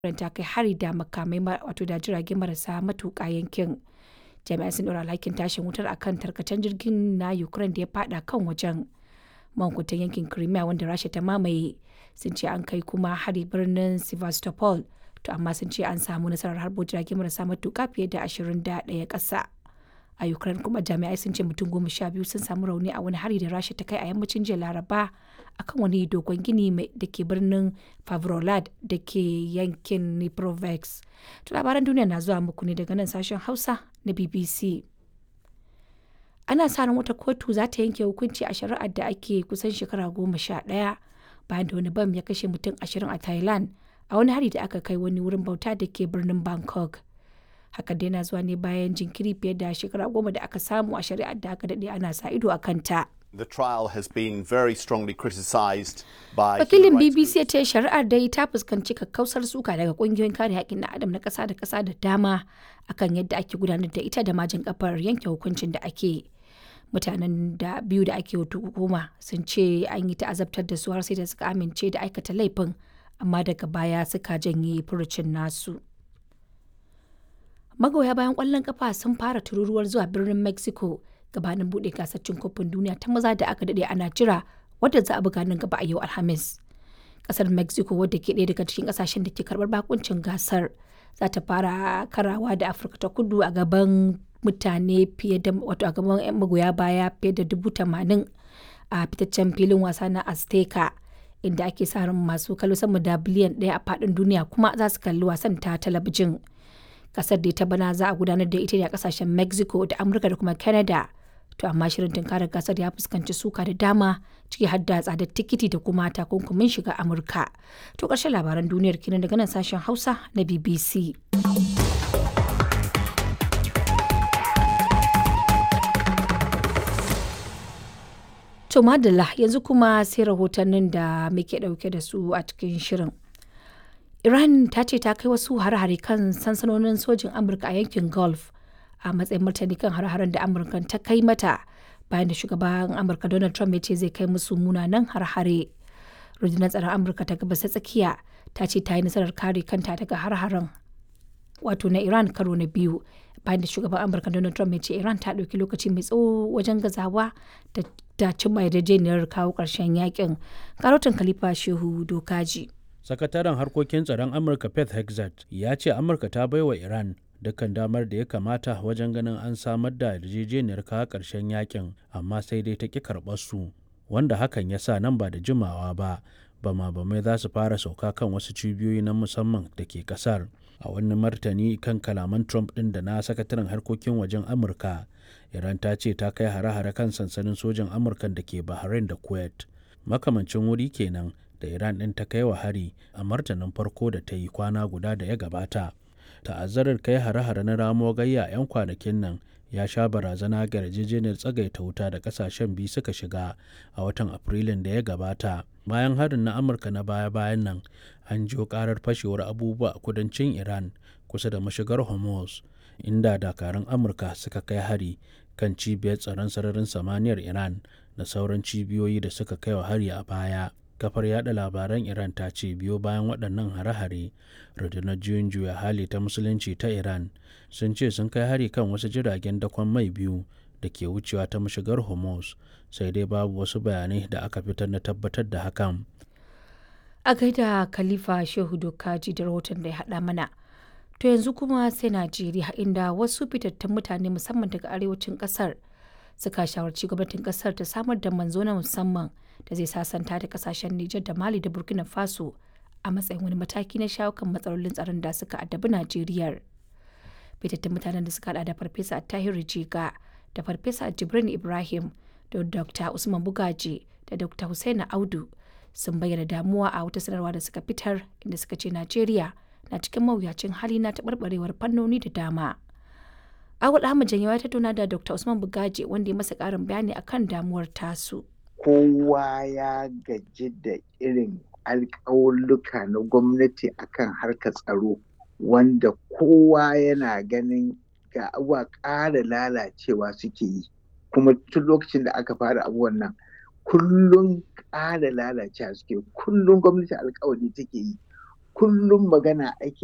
Ukraine ta kai hari da makamai wato da jirage marasa matuƙa yankin. Jami'ai sun ɗora alhakin tashin wutar akan tarkacen jirgin na Ukraine da ya fada kan wajen. Mahukuntan yankin Crimea wanda Rasha ta mamaye sun ce an kai kuma hari birnin Sevastopol to amma sun ce an samu nasarar harbo jirage marasa matuƙa fiye da 21 ƙasa. A Ukraine kuma jami'ai sun ce mutum goma sha biyu sun samu rauni a wani hari da Rasha ta kai a yammacin jiya Laraba akan wani dogon gini da ke birnin Favrolad da ke yankin Dnipropetrovsk. To labaran duniya na zuwa muku ne daga nan sashen Hausa na BBC. Ana sa ran wata kotu za ta yanke hukunci a shari'ar da ake kusan shekara goma sha ɗaya bayan da wani bam ya kashe mutum ashirin a Thailand a wani hari da aka kai wani wurin bauta da ke birnin Bangkok. Hakan dai na zuwa ne bayan jinkiri fiye da shekara goma da aka samu a shari'ar da aka daɗe ana sa ido a kanta. The trial has been very strongly criticised by Wakilin BBC ya ce shari'ar dai ta fuskanci kakkausar suka daga kungiyoyin kare haƙƙin na adam na ƙasa da ƙasa da dama akan yadda ake gudanar da ita da majin kafar yanke hukuncin da ake. Mutanen da biyu da ake hukuma sun ce an yi ta'azabtar da su har sai da suka amince da aikata laifin amma daga baya suka janye furucin nasu. Magoya bayan ƙwallon kafa sun fara tururuwar zuwa birnin Mexico gabanin buɗe gasar cin kofin duniya ta maza da aka daɗe ana jira wadda za a buga nan gaba a yau Alhamis. Kasar Mexico wadda ke ɗaya daga cikin ƙasashen da ke karɓar bakuncin gasar za ta fara karawa da Afirka ta kudu a gaban mutane fiye da wato a gaban 'yan magoya baya fiye da dubu tamanin a fitaccen filin wasa na Azteca inda ake sa ran masu kallo sama da biliyan ɗaya a faɗin duniya kuma za su kalli wasan ta talabijin. Kasar da ta bana za a gudanar da ita ne a kasashen Mexico da Amurka da kuma Canada. to amma shirin tunkarar gasar ya fuskanci suka da dama ciki har da tsadar tikiti da kuma takunkumin shiga amurka to ƙarshen labaran duniyar kenan daga nan sashen hausa na bbc to madalla yanzu kuma sai rahotannin da muke ɗauke da su a cikin shirin iran ta ce ta kai wasu hare-hare kan sansanonin sojin amurka a yankin gulf a matsayin martani kan har-haren da amurka ta kai mata bayan da shugaban amurka donald trump ya ce zai kai musu munanan har-hare rundunar tsaron amurka ta gabas ta tsakiya ta ce ta yi nasarar kare kanta daga har-haren wato na iran karo na biyu bayan da shugaban amurka donald trump ya ce iran ta ɗauki lokaci mai tsawo wajen gazawa da ta cimma yarjejeniyar kawo ƙarshen yakin karotin khalifa shehu dokaji sakataren harkokin tsaron amurka pet hexat ya ce amurka ta baiwa iran dukkan damar da ya kamata wajen ganin an samar da yarjejeniyar kawo ƙarshen yakin amma sai dai ta ƙi karɓar su wanda hakan ya sa nan ba da jimawa ba bama bamai za su fara sauka kan wasu cibiyoyi na musamman da ke ƙasar a wani martani kan kalaman trump ɗin da na sakataren harkokin wajen amurka iran ta ce ta kai hare-hare kan sansanin sojan amurka da ke bahrain da kuwait makamancin wuri kenan da iran ɗin ta kai wa hari a martanin farko da ta yi kwana guda da ya gabata ta'azzarar kai hare-hare na ramo gayya 'yan kwanakin nan ya sha barazana ga yarjejeniyar tsagaita wuta da kasashen biyu suka shiga a watan afrilun da ya gabata bayan harin na amurka na baya-bayan nan an jiyo karar fashewar abubuwa a kudancin iran kusa da mashigar hormuz inda dakarun amurka suka kai hari kan cibiyar tsaron sararin samaniyar iran da sauran cibiyoyi da suka kai wa hari a baya kafar yada labaran iran ta ce biyo bayan waɗannan hare-hare rundunar juyin juya hali ta musulunci ta iran sun ce sun kai hari kan wasu jiragen dakon mai biyu da ke wucewa ta mashigar hormuz sai dai babu wasu bayanai da aka fitar na tabbatar da hakan a gaida khalifa shehu dokaji da rahoton da ya haɗa mana to yanzu kuma sai najeriya inda wasu fitattun mutane musamman daga arewacin ƙasar suka shawarci gwamnatin ƙasar ta samar da manzo na musamman da zai sasanta da kasashen Nijar da Mali da Burkina Faso a matsayin wani mataki na shawo kan matsalolin tsaron da suka addabi Najeriya. Fitattun mutanen da suka hada da Farfesa Tahiru Jiga da Farfesa Jibrin Ibrahim da Dr. Usman Bugaji da Dr. Hussaina Audu sun bayyana damuwa a wata sanarwa da suka fitar inda suka ce Najeriya na cikin mawuyacin hali na taɓarɓarewar fannoni da dama. Awul Ahmad Janyawa ta tattauna da Dr. Usman Bugaji wanda ya masa ƙarin bayani akan damuwar tasu. kowa ya gaji da irin alƙawulluka na gwamnati akan harkar tsaro wanda kowa yana ganin ga abuwa ƙara lalacewa suke yi kuma tun lokacin da aka fara abubuwan nan kullum ƙara lalacewa suke kullum gwamnati alƙawari take yi kullum magana ake